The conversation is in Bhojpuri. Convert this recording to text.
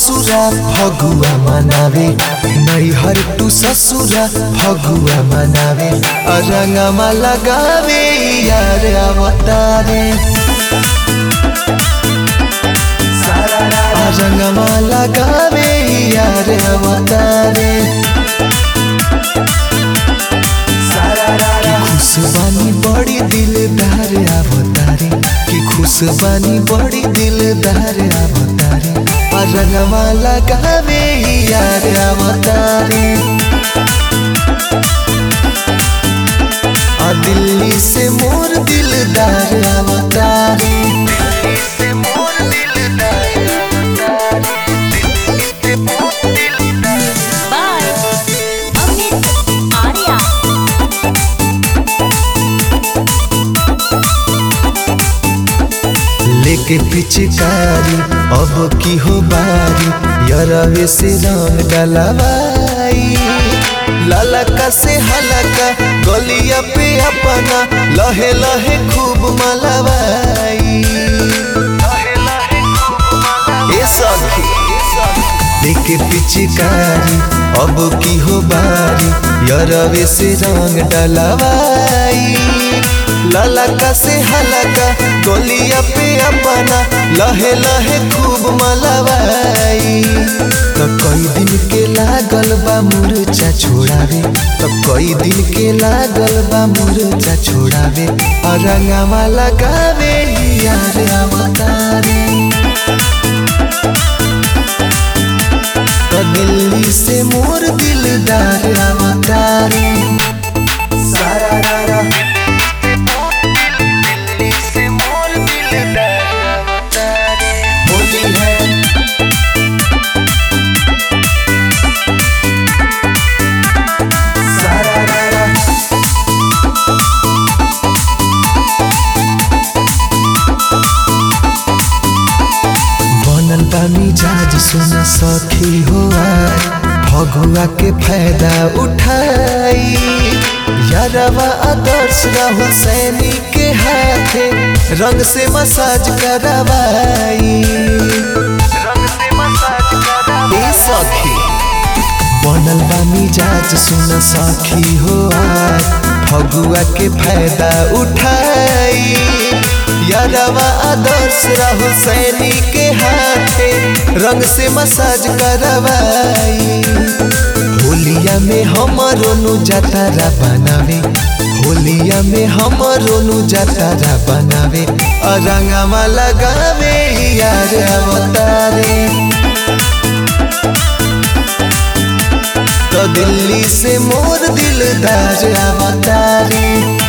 ससुरा फगुआ मनावे नैहर टू ससुरा फगुआ मनावे रंगमा लगावे यार अवतारे रंगमा लगावे यार अवतारे कि खुश बानी बड़ी दिलदार अवतारे कि खुश बानी बड़ी दिलदार अवतारे आ रंगवा लगावे यार अवतारे आ दिल्ली से मोर दिलदार अवतारे बाय अमित आर्या लेके पिचकारी अब की हो बारी यरवे से रंग डलवाई ललका से हलका गलिया पे अपना लहे लहे खूब मलवाई ए सखी लेके पिचकारी अब की हो बारी यरवे से रंग डलवाई ललका से हलका गोलिया पे अपना लहे लहे खूब मलवाई तो कई दिन के लागल बा मुरचा छोड़ावे तो कई दिन के लागल बा मुरचा छोड़ावे और रंगवा लगावे यार अवतारे तो दिल्ली से मोर दिलदार अवतारे सारा रारा होली है सारा रारा बनल बा मिजाज सुन सखी हो आय फगुआ के फायदा उठाई यारवा आदर्श राहुल सैनी के हाथे रंग से मसाज करवाई ए सखी बनल बा मिजाज सुन सखी हो आय फगुआ के फायदा उठाई यादवा आदर्श राहुल सैनी के हाथे रंग से मसाज करवाई होलिया में हमरो नु जतारा बनावे होलिया में हमरो नु जतारा बनावे और रंगवा लगावे यार अवतारे तो दिल्ली से मोर दिलदार अवतारे